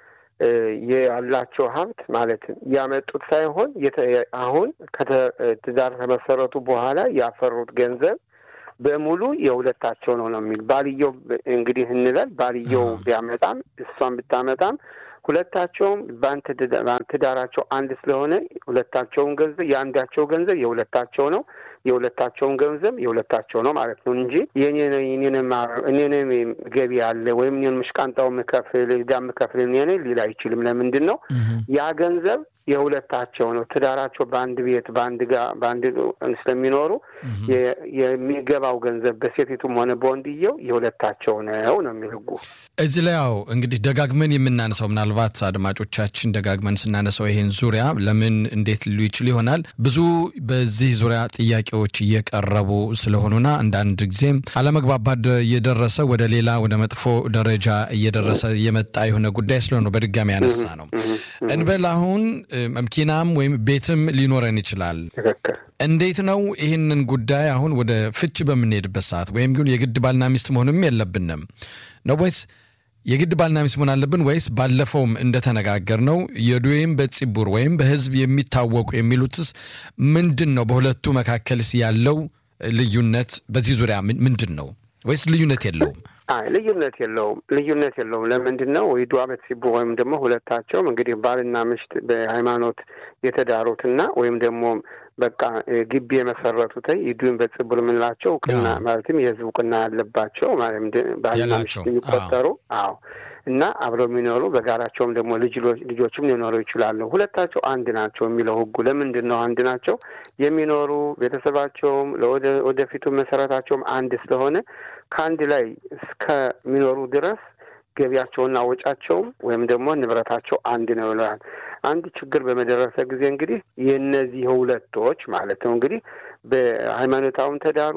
Speaker 4: ያላቸው ሀብት ማለት ያመጡት ሳይሆን አሁን ትዳር ከመሰረቱ በኋላ ያፈሩት ገንዘብ በሙሉ የሁለታቸው ነው ነው የሚል ባልየው እንግዲህ እንላል ባልየው ቢያመጣም እሷን ብታመጣም ሁለታቸውም ትዳራቸው አንድ ስለሆነ ሁለታቸውን ገንዘብ የአንዳቸው ገንዘብ የሁለታቸው ነው የሁለታቸውን ገንዘብ የሁለታቸው ነው ማለት ነው እንጂ እኔንም ገቢ አለ ወይም እኔን ምሽቃንጣው ምከፍል ዕዳ ምከፍል እኔ ሊል አይችልም። ለምንድን ነው ያ ገንዘብ የሁለታቸው ነው። ትዳራቸው በአንድ ቤት በአንድ ጋ በአንድ ስለሚኖሩ የሚገባው ገንዘብ በሴቲቱም ሆነ በወንድየው የሁለታቸው ነው ነው የሚል ሕጉ።
Speaker 3: እዚህ ላይ ያው እንግዲህ ደጋግመን የምናነሳው ምናልባት አድማጮቻችን ደጋግመን ስናነሳው ይሄን ዙሪያ ለምን እንዴት ሊሉ ይችሉ ይሆናል ብዙ በዚህ ዙሪያ ጥያቄ ጥያቄዎች እየቀረቡ ስለሆኑና አንዳንድ ጊዜም አለመግባባት እየደረሰ ወደ ሌላ ወደ መጥፎ ደረጃ እየደረሰ የመጣ የሆነ ጉዳይ ስለሆነ በድጋሚ ያነሳ ነው። እንበል አሁን መኪናም ወይም ቤትም ሊኖረን ይችላል። እንዴት ነው ይህንን ጉዳይ አሁን ወደ ፍች በምንሄድበት ሰዓት ወይም ግን የግድ ባልና ሚስት መሆንም የለብንም ነው ወይስ የግድ ባልና ሚስት መሆን አለብን ወይስ ባለፈውም እንደተነጋገር ነው የዱዌም በፂቡር ወይም በህዝብ የሚታወቁ የሚሉትስ ምንድን ነው? በሁለቱ መካከልስ ያለው ልዩነት በዚህ ዙሪያ ምንድን ነው? ወይስ ልዩነት የለውም?
Speaker 4: አይ ልዩነት የለውም። ልዩነት የለውም። ለምንድን ነው ዱዓ በፂቡር ወይም ደግሞ ሁለታቸውም እንግዲህ ባልና ሚስት በሃይማኖት የተዳሩትና ወይም ደግሞ በቃ ግቢ የመሰረቱት ይዱን በጽቡር የምንላቸው እውቅና ማለትም የህዝብ እውቅና ያለባቸው ባልና ሚስት የሚቆጠሩ አዎ እና አብረው የሚኖሩ በጋራቸውም ደግሞ ልጅ ልጆችም ሊኖሩ ይችላሉ። ሁለታቸው አንድ ናቸው የሚለው ህጉ ለምንድን ነው አንድ ናቸው የሚኖሩ ቤተሰባቸውም ወደፊቱ መሰረታቸውም አንድ ስለሆነ ከአንድ ላይ እስከሚኖሩ ድረስ ገቢያቸውና ወጫቸውም ወይም ደግሞ ንብረታቸው አንድ ነው ይለዋል። አንድ ችግር በመደረሰ ጊዜ እንግዲህ የእነዚህ ሁለቶች ማለት ነው እንግዲህ በሃይማኖታዊም ተዳሩ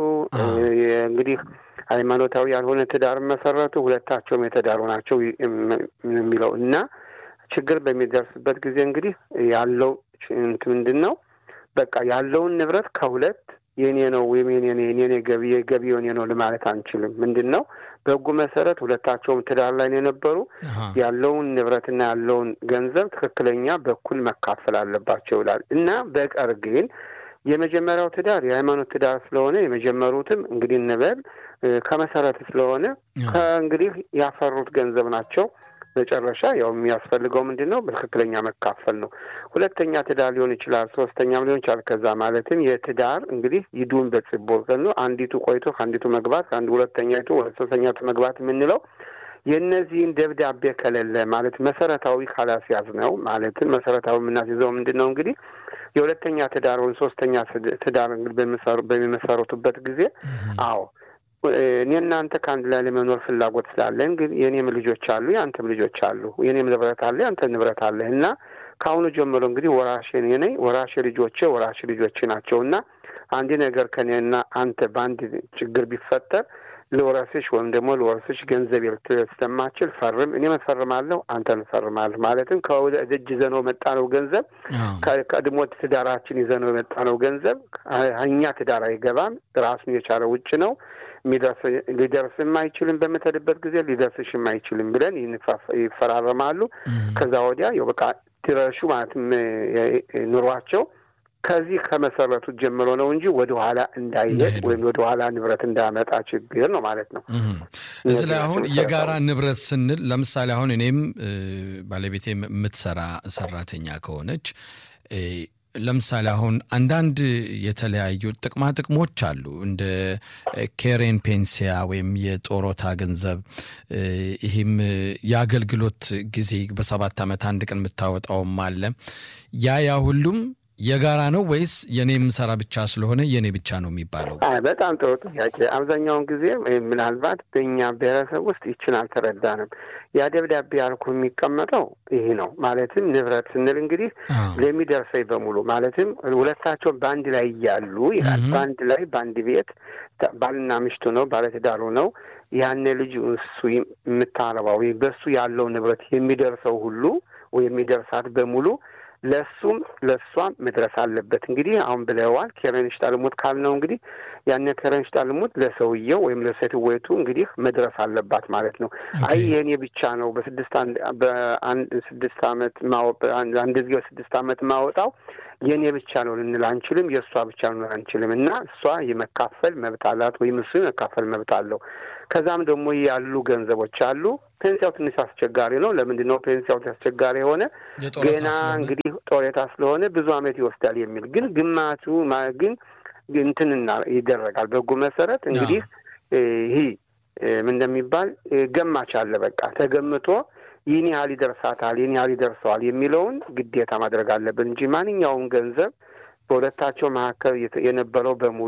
Speaker 4: እንግዲህ ሃይማኖታዊ ያልሆነ ትዳር መሰረቱ ሁለታቸውም የተዳሩ ናቸው የሚለው እና ችግር በሚደርስበት ጊዜ እንግዲህ ያለው ምንድን ነው በቃ ያለውን ንብረት ከሁለት የኔ ነው ወይም የኔ የኔ ገቢ የገቢ የኔ ነው ለማለት አንችልም። ምንድን ነው በህጉ መሰረት ሁለታቸውም ትዳር ላይ የነበሩ ያለውን ንብረትና ያለውን ገንዘብ ትክክለኛ በኩል መካፈል አለባቸው ይላል እና በቀር ግን የመጀመሪያው ትዳር የሃይማኖት ትዳር ስለሆነ የመጀመሩትም እንግዲህ እንበል ከመሰረት ስለሆነ ከእንግዲህ ያፈሩት ገንዘብ ናቸው። መጨረሻ ያው የሚያስፈልገው ምንድን ነው? በትክክለኛ መካፈል ነው። ሁለተኛ ትዳር ሊሆን ይችላል፣ ሶስተኛም ሊሆን ይችላል። ከዛ ማለትም የትዳር እንግዲህ ይዱን በጽቦር ነው። አንዲቱ ቆይቶ ከአንዲቱ መግባት ከአንድ ሁለተኛይቱ ወደ ሶስተኛቱ መግባት የምንለው የእነዚህን ደብዳቤ ከሌለ ማለት መሰረታዊ ካላስያዝ ነው። ማለትም መሰረታዊ የምናስይዘው ምንድን ነው እንግዲህ የሁለተኛ ትዳር ወይም ሶስተኛ ትዳር እንግዲህ በሚመሰረቱበት ጊዜ አዎ እኔ እናንተ ከአንድ ላይ ለመኖር ፍላጎት ስላለን ግን የእኔም ልጆች አሉ፣ የአንተም ልጆች አሉ፣ የእኔም ንብረት አለ፣ የአንተ ንብረት አለ እና ከአሁኑ ጀምሮ እንግዲህ ወራሽ እኔ ነኝ፣ ወራሽ ልጆቼ ወራሽ ልጆቼ ናቸው እና አንድ ነገር ከኔና አንተ በአንድ ችግር ቢፈጠር ልወረስሽ ወይም ደግሞ ልወረስሽ ገንዘብ ስለማችል ፈርም፣ እኔም እፈርማለሁ፣ አንተን እፈርማለሁ። ማለትም ከደጅ ይዘነው የመጣ ነው ገንዘብ ከቀድሞ ትዳራችን ይዘነው የመጣ ነው ገንዘብ እኛ ትዳር አይገባም፣ ራሱን የቻለ ውጭ ነው ሊደርስም አይችልም። በምትሄድበት ጊዜ ሊደርስሽም አይችልም ብለን ይፈራረማሉ። ከዛ ወዲያ ያው በቃ ድረሹ ማለትም ኑሯቸው ከዚህ ከመሰረቱት ጀምሮ ነው እንጂ ወደ ኋላ እንዳይሄድ ወይም ወደ ኋላ ንብረት እንዳያመጣ ችግር ነው ማለት ነው።
Speaker 3: እዚህ ላይ አሁን የጋራ ንብረት ስንል ለምሳሌ አሁን እኔም ባለቤቴ የምትሰራ ሰራተኛ ከሆነች ለምሳሌ አሁን አንዳንድ የተለያዩ ጥቅማ ጥቅሞች አሉ። እንደ ኬሬን ፔንሲያ ወይም የጦሮታ ገንዘብ፣ ይህም የአገልግሎት ጊዜ በሰባት ዓመት አንድ ቀን የምታወጣውም አለ። ያ ያ ሁሉም የጋራ ነው ወይስ የኔ የምሰራ ብቻ ስለሆነ የኔ ብቻ ነው የሚባለው?
Speaker 4: በጣም ጥሩ ጥያቄ። አብዛኛውን ጊዜ ምናልባት በእኛ ብሔረሰብ ውስጥ ይችን አልተረዳንም። ያ ደብዳቤ ያልኩ የሚቀመጠው ይህ ነው። ማለትም ንብረት ስንል እንግዲህ ለሚደርሰኝ በሙሉ ማለትም ሁለታቸውን በአንድ ላይ እያሉ ይላል። በአንድ ላይ በአንድ ቤት ባልና ሚስቱ ነው፣ ባለትዳሩ ነው። ያኔ ልጅ እሱ የምታረባው ወይም በሱ ያለው ንብረት የሚደርሰው ሁሉ ወይ የሚደርሳት በሙሉ ለእሱም ለእሷም መድረስ አለበት። እንግዲህ አሁን ብለዋል ኬረንሽ ጣልሙት ካልነው እንግዲህ ያን ኬረንሽ ጣልሙት ለሰውየው ወይም ለሴትወይቱ እንግዲህ መድረስ አለባት ማለት ነው። አይ የእኔ ብቻ ነው በስድስት በአንድ ስድስት ዓመት አንድ ጊዜ በስድስት ዓመት ማወጣው የእኔ ብቻ ነው ልንል አንችልም። የእሷ ብቻ ነው አንችልም እና እሷ የመካፈል መብት አላት ወይም እሱ የመካፈል መብት አለው። ከዛም ደግሞ ያሉ ገንዘቦች አሉ። ፔንሲያው ትንሽ አስቸጋሪ ነው። ለምንድን ነው ፔንሲያው አስቸጋሪ የሆነ? ገና እንግዲህ ጦሬታ ስለሆነ ብዙ ዓመት ይወስዳል የሚል ግን ግማቱ ግን እንትንና ይደረጋል በሕጉ መሰረት እንግዲህ ይህ ምን እንደሚባል ገማች አለ። በቃ ተገምቶ ይህን ያህል ይደርሳታል፣ ይህን ያህል ይደርሰዋል የሚለውን ግዴታ ማድረግ አለብን እንጂ ማንኛውም ገንዘብ በሁለታቸው መካከል የነበረው በሙሉ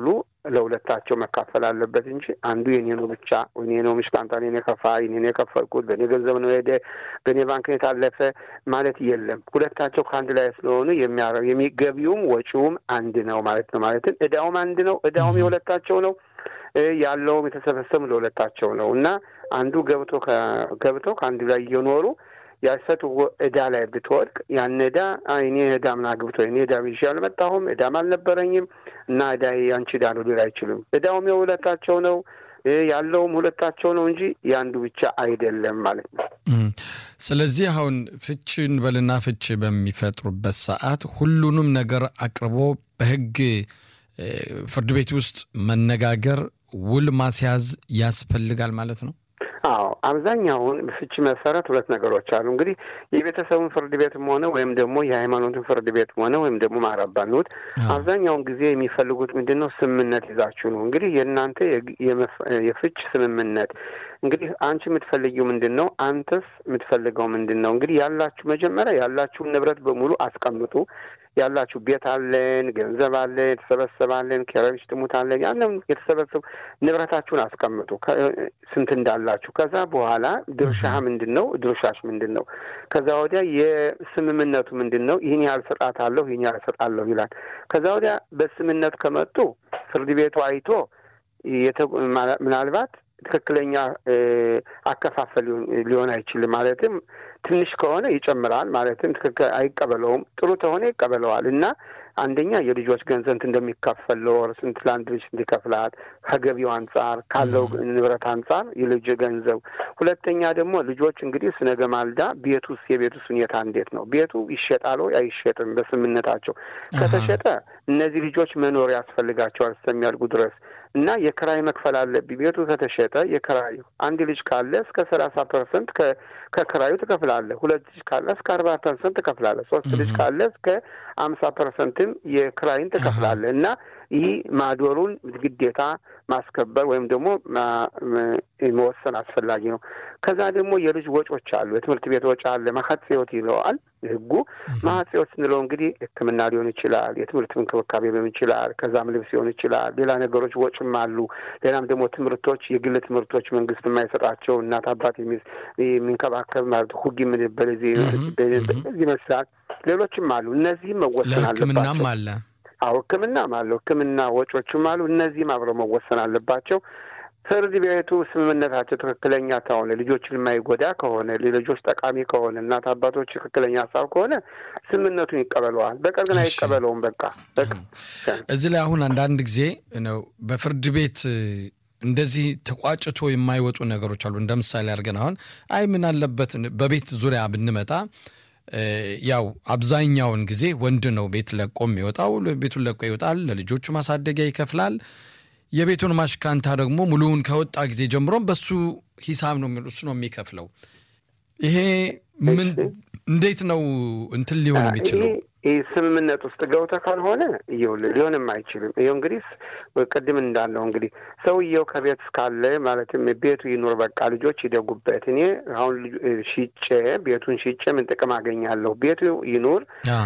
Speaker 4: ለሁለታቸው መካፈል አለበት እንጂ አንዱ የኔ ነው ብቻ እኔ ነው ምሽቃንጣ እኔ ከፋ እኔ ነው የከፈልኩት በእኔ ገንዘብ ነው ሄደ በእኔ ባንክ ነው የታለፈ ማለት የለም። ሁለታቸው ከአንድ ላይ ስለሆኑ የሚያረው የሚገቢውም ወጪውም አንድ ነው ማለት ነው። ማለትም እዳውም አንድ ነው። እዳውም የሁለታቸው ነው። ያለውም የተሰበሰቡ ለሁለታቸው ነው እና አንዱ ገብቶ ገብቶ ከአንዱ ላይ እየኖሩ ያሰት እዳ ላይ ብትወድቅ ያን እዳ እኔ እዳ ምን አግብቶ እኔ እዳ ይዤ አልመጣሁም እዳም አልነበረኝም እና እዳ ያንቺ እዳ ነው ሊል አይችልም። እዳውም የሁለታቸው ነው ያለውም ሁለታቸው ነው እንጂ የአንዱ ብቻ አይደለም ማለት ነው።
Speaker 3: ስለዚህ አሁን ፍችን በልና ፍች በሚፈጥሩበት ሰዓት ሁሉንም ነገር አቅርቦ በሕግ ፍርድ ቤት ውስጥ መነጋገር ውል ማስያዝ ያስፈልጋል ማለት ነው።
Speaker 4: አዎ አብዛኛውን ፍቺ መሰረት ሁለት ነገሮች አሉ። እንግዲህ የቤተሰቡን ፍርድ ቤትም ሆነ ወይም ደግሞ የሃይማኖትን ፍርድ ቤትም ሆነ ወይም ደግሞ ማረባኑት አብዛኛውን ጊዜ የሚፈልጉት ምንድን ነው? ስምምነት ይዛችሁ ነው። እንግዲህ የእናንተ የፍች ስምምነት እንግዲህ አንቺ የምትፈልጊው ምንድን ነው? አንተስ የምትፈልገው ምንድን ነው? እንግዲህ ያላችሁ መጀመሪያ ያላችሁን ንብረት በሙሉ አስቀምጡ። ያላችሁ ቤት አለን፣ ገንዘብ አለን፣ የተሰበሰባለን፣ ኬረቢስ ጥሙት አለን። ያንን የተሰበሰቡ ንብረታችሁን አስቀምጡ ስንት እንዳላችሁ። ከዛ በኋላ ድርሻህ ምንድን ነው? ድርሻሽ ምንድን ነው? ከዛ ወዲያ የስምምነቱ ምንድን ነው? ይህን ያህል እሰጣታለሁ፣ ይህን ያህል እሰጣለሁ ይላል። ከዛ ወዲያ በስምምነት ከመጡ ፍርድ ቤቱ አይቶ ምናልባት ትክክለኛ አከፋፈል ሊሆን አይችልም። ማለትም ትንሽ ከሆነ ይጨምራል፣ ማለትም ትክክል አይቀበለውም። ጥሩ ከሆነ ይቀበለዋል እና አንደኛ የልጆች ገንዘብ እንደሚከፈል ለወር ስንት ለአንድ ልጅ ስንት ይከፍላል ከገቢው አንጻር ካለው ንብረት አንጻር የልጅ ገንዘብ። ሁለተኛ ደግሞ ልጆች እንግዲህ ስነገ ማልዳ ቤት ውስጥ የቤት ውስጥ ሁኔታ እንዴት ነው? ቤቱ ይሸጣል ወይ አይሸጥም? በስምምነታቸው ከተሸጠ እነዚህ ልጆች መኖር ያስፈልጋቸዋል እስከሚያድጉ ድረስ እና የክራይ መክፈል አለብኝ። ቤቱ ከተሸጠ የክራዩ አንድ ልጅ ካለ እስከ ሰላሳ ፐርሰንት ከክራዩ ትከፍላለህ። ሁለት ልጅ ካለ እስከ አርባ ፐርሰንት ትከፍላለህ። ሶስት ልጅ ካለ እስከ አምሳ ፐርሰንትም የክራይን ትከፍላለህ እና ይህ ማዶሩን ግዴታ ማስከበር ወይም ደግሞ መወሰን አስፈላጊ ነው። ከዛ ደግሞ የልጅ ወጮች አሉ። የትምህርት ቤት ወጪ አለ። ማሀጽዮት ይለዋል ህጉ። ማሀጽዮት ስንለው እንግዲህ ሕክምና ሊሆን ይችላል፣ የትምህርት እንክብካቤ ሊሆን ይችላል፣ ከዛም ልብስ ሊሆን ይችላል። ሌላ ነገሮች ወጭም አሉ። ሌላም ደግሞ ትምህርቶች፣ የግል ትምህርቶች መንግስት የማይሰጣቸው እናት አባት የሚንከባከብ ማለት ሁግ የምንበል ይመስላል። ሌሎችም አሉ። እነዚህም መወሰን አለባቸው።
Speaker 3: ለሕክምናም አለ
Speaker 4: አዎ ሕክምናም አለው። ሕክምና ወጮችም አሉ። እነዚህም አብረው መወሰን አለባቸው። ፍርድ ቤቱ ስምምነታቸው ትክክለኛ ከሆነ ልጆችን የማይጎዳ ከሆነ ለልጆች ጠቃሚ ከሆነ እናት አባቶች ትክክለኛ ሀሳብ ከሆነ ስምምነቱን ይቀበለዋል። በቀር ግን አይቀበለውም። በቃ
Speaker 3: እዚህ ላይ አሁን አንዳንድ ጊዜ ነው በፍርድ ቤት እንደዚህ ተቋጭቶ የማይወጡ ነገሮች አሉ። እንደ ምሳሌ አድርገን አሁን አይ ምን አለበት በቤት ዙሪያ ብንመጣ ያው አብዛኛውን ጊዜ ወንድ ነው ቤት ለቆ የሚወጣው። ቤቱን ለቆ ይወጣል፣ ለልጆቹ ማሳደጊያ ይከፍላል። የቤቱን ማሽካንታ ደግሞ ሙሉውን ከወጣ ጊዜ ጀምሮም በሱ ሂሳብ ነው እሱ ነው የሚከፍለው። ይሄ ምን እንዴት ነው እንትን ሊሆን የሚችለው?
Speaker 4: ይህ ስምምነት ውስጥ ገብተህ ካልሆነ ይኸውልህ ሊሆንም አይችልም። ይኸው እንግዲህ ቅድም እንዳለው እንግዲህ ሰውየው ከቤት እስካለ ማለትም ቤቱ ይኑር፣ በቃ ልጆች ይደጉበት። እኔ አሁን ሽጬ ቤቱን ሽጬ ምን ጥቅም አገኛለሁ? ቤቱ ይኑር።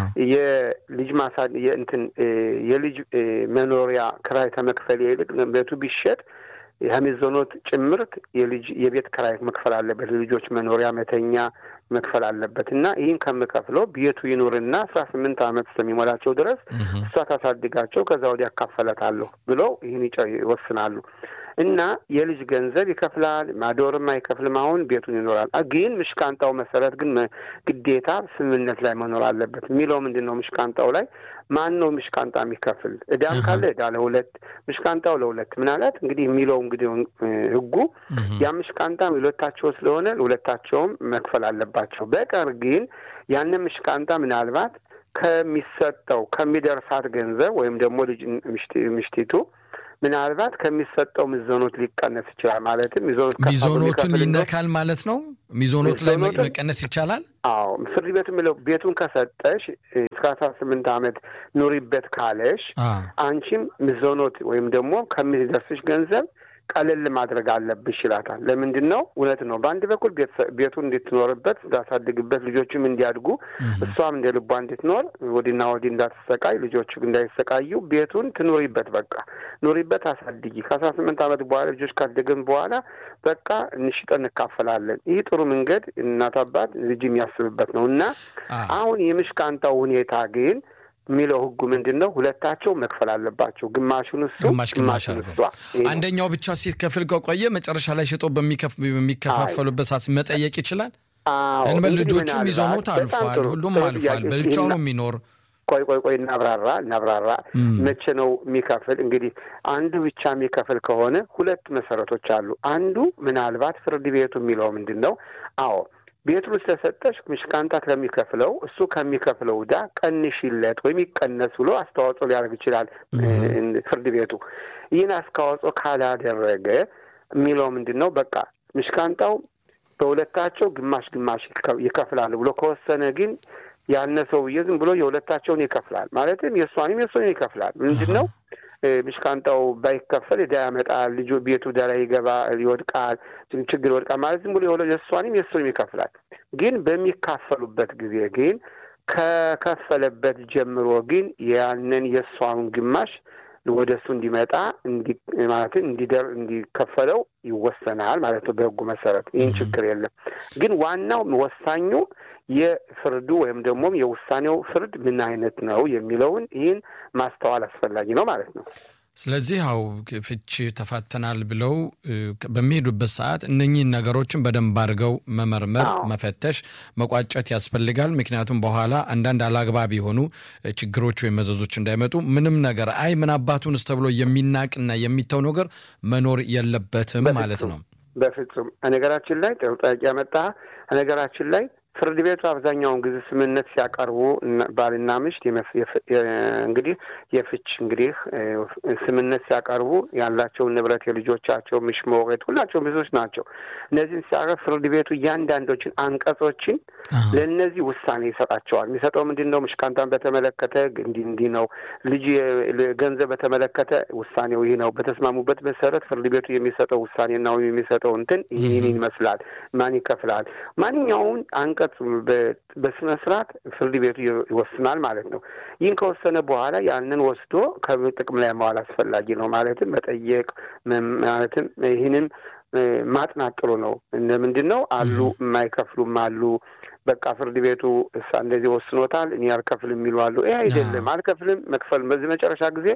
Speaker 4: የልጅ ማሳ እንትን የልጅ መኖሪያ ክራይ ከመክፈል ይልቅ ቤቱ ቢሸጥ የሚዘኖት ጭምርት የልጅ የቤት ክራይ መክፈል አለበት። ልጆች መኖሪያ መተኛ መክፈል አለበት እና ይህን ከምከፍለው ቤቱ ይኑርና አስራ ስምንት ዓመት እስከሚሞላቸው ድረስ እሷ ታሳድጋቸው ከዛ ወዲያ ያካፈለታለሁ ብለው ይህን ይወስናሉ። እና የልጅ ገንዘብ ይከፍላል፣ ማዶርም አይከፍልም። አሁን ቤቱን ይኖራል። ግን ምሽቃንጣው መሰረት ግን ግዴታ ስምምነት ላይ መኖር አለበት የሚለው ምንድን ነው? ምሽቃንጣው ላይ ማን ነው ምሽቃንጣ የሚከፍል? እዳም ካለ እዳ ለሁለት ምሽቃንጣው ለሁለት ምናለት እንግዲህ የሚለው እንግዲህ ህጉ ያ ምሽቃንጣ ሁለታቸው ስለሆነ ሁለታቸውም መክፈል አለባቸው። በቀር ግን ያንን ምሽቃንጣ ምናልባት ከሚሰጠው ከሚደርሳት ገንዘብ ወይም ደግሞ ልጅ ምሽቲቱ ምናልባት ከሚሰጠው ሚዞኖት ሊቀነስ ይችላል። ማለትም ሚዞኖት
Speaker 3: ሚዞኖቱን ይነካል ማለት ነው። ሚዞኖት ላይ መቀነስ ይቻላል።
Speaker 4: አዎ ፍርድ ቤት የሚለው ቤቱን ከሰጠሽ እስከ አስራ ስምንት ዓመት ኑሪበት ካለሽ አንቺም ሚዞኖት ወይም ደግሞ ከሚደርስሽ ገንዘብ ቀለል ማድረግ አለብሽ ይላታል። ለምንድን ነው? እውነት ነው። በአንድ በኩል ቤቱን እንድትኖርበት እንዳሳድግበት፣ ልጆቹም እንዲያድጉ እሷም እንደ ልቧ እንድትኖር ወዲና ወዲህ እንዳትሰቃይ፣ ልጆቹ እንዳይሰቃዩ ቤቱን ትኑሪበት። በቃ ኑሪበት፣ አሳድጊ። ከአስራ ስምንት ዓመት በኋላ ልጆች ካደግን በኋላ በቃ እንሽጠን እንካፈላለን። ይህ ጥሩ መንገድ እናት አባት ልጅ የሚያስብበት ነው እና አሁን የምሽቃንጣው ሁኔታ ግን የሚለው ህጉ ምንድን ነው? ሁለታቸው መክፈል አለባቸው። ግማሹን እሱ
Speaker 3: ግማሽ ግማሽ አድርገው አንደኛው ብቻ ሲከፍል ከቆየ መጨረሻ ላይ ሽጦ በሚከፋፈሉበት ሰዓት መጠየቅ ይችላል። እንበል ልጆቹም ይዘውት አልፏል፣ ሁሉም አልፏል። በብቻው ነው የሚኖር
Speaker 4: ቆይ ቆይ ቆይ እናብራራ እናብራራ። መቼ ነው የሚከፍል? እንግዲህ አንዱ ብቻ የሚከፍል ከሆነ ሁለት መሰረቶች አሉ። አንዱ ምናልባት ፍርድ ቤቱ የሚለው ምንድን ነው? አዎ ቤቱን ስለሰጠሽ ምሽካንታ ከሚከፍለው እሱ ከሚከፍለው ዕዳ ቀንሽለት ወይም ይቀነስ ብሎ አስተዋጽኦ ሊያደርግ ይችላል ፍርድ ቤቱ። ይህን አስተዋጽኦ ካላደረገ የሚለው ምንድን ነው? በቃ ምሽካንታው በሁለታቸው ግማሽ ግማሽ ይከፍላሉ ብሎ ከወሰነ ግን ያነ ሰውዬ ዝም ብሎ የሁለታቸውን ይከፍላል። ማለትም የእሷንም የእሱን ይከፍላል። ምንድን ነው ምሽካንጣው ባይከፈል ዕዳ ያመጣል። ልጁ ቤቱ ዕዳ ላይ ይገባ ይወድቃል፣ ችግር ይወድቃል ማለት ዝም ብሎ የእሷንም የእሱንም ይከፍላል። ግን በሚካፈሉበት ጊዜ ግን ከከፈለበት ጀምሮ ግን ያንን የእሷን ግማሽ ወደ እሱ እንዲመጣ ማለትም እንዲደር እንዲከፈለው ይወሰናል ማለት ነው በሕጉ መሰረት። ይህን ችግር የለም። ግን ዋናው ወሳኙ የፍርዱ ወይም ደግሞ የውሳኔው ፍርድ ምን አይነት ነው የሚለውን ይህን ማስተዋል አስፈላጊ ነው ማለት ነው።
Speaker 3: ስለዚህ ያው ፍቺ ተፋተናል ብለው በሚሄዱበት ሰዓት እነኚህን ነገሮችን በደንብ አድርገው መመርመር፣ መፈተሽ፣ መቋጨት ያስፈልጋል። ምክንያቱም በኋላ አንዳንድ አላግባብ የሆኑ ችግሮች ወይም መዘዞች እንዳይመጡ ምንም ነገር አይ ምን አባቱንስ ተብሎ የሚናቅና የሚተው ነገር መኖር የለበትም ማለት ነው።
Speaker 4: በፍጹም ነገራችን ላይ ጥሩ ጥያቄ ያመጣ ነገራችን ላይ ፍርድ ቤቱ አብዛኛውን ጊዜ ስምምነት ሲያቀርቡ ባልና ምሽት እንግዲህ የፍች እንግዲህ ስምምነት ሲያቀርቡ ያላቸውን ንብረት የልጆቻቸው ምሽሞሬት ሁላቸውም ብዙዎች ናቸው። እነዚህን ሲያቀርብ ፍርድ ቤቱ እያንዳንዶችን አንቀጾችን ለእነዚህ ውሳኔ ይሰጣቸዋል። የሚሰጠው ምንድን ነው? ምሽካንታን በተመለከተ እንዲህ እንዲህ ነው፣ ልጅ ገንዘብ በተመለከተ ውሳኔው ይህ ነው። በተስማሙበት መሰረት ፍርድ ቤቱ የሚሰጠው ውሳኔና ወይም የሚሰጠው እንትን ይህን ይመስላል። ማን ይከፍላል? ማንኛውን አንቀ በስነ ስርዓት ፍርድ ቤቱ ይወስናል ማለት ነው። ይህን ከወሰነ በኋላ ያንን ወስዶ ከጥቅም ላይ መዋል አስፈላጊ ነው። ማለትም መጠየቅ ማለትም ይህንን ማጥናት ጥሩ ነው። ምንድን ነው አሉ የማይከፍሉም አሉ። በቃ ፍርድ ቤቱ እሳ እንደዚህ ወስኖታል እኔ አልከፍልም የሚሉ አሉ። ይህ አይደለም አልከፍልም መክፈል በዚህ መጨረሻ ጊዜ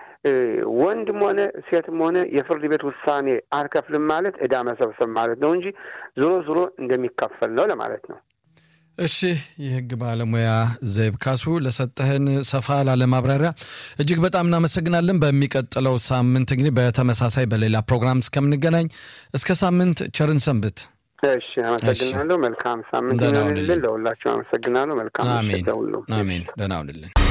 Speaker 4: ወንድም ሆነ ሴትም ሆነ የፍርድ ቤት ውሳኔ አልከፍልም ማለት ዕዳ መሰብሰብ ማለት ነው እንጂ ዞሮ ዞሮ እንደሚከፈል ነው ለማለት ነው።
Speaker 3: እሺ የህግ ባለሙያ ዘይብ ካሱ ለሰጠህን ሰፋ ላለ ማብራሪያ እጅግ በጣም እናመሰግናለን። በሚቀጥለው ሳምንት እንግዲህ በተመሳሳይ በሌላ ፕሮግራም እስከምንገናኝ እስከ ሳምንት ቸርን ሰንብት።
Speaker 4: እሺ አመሰግናለሁ። መልካም ሳምንት ይሆንልን። ለሁላችሁ አመሰግናለሁ። መልካም
Speaker 3: አሜን። ደህና ሁንልን።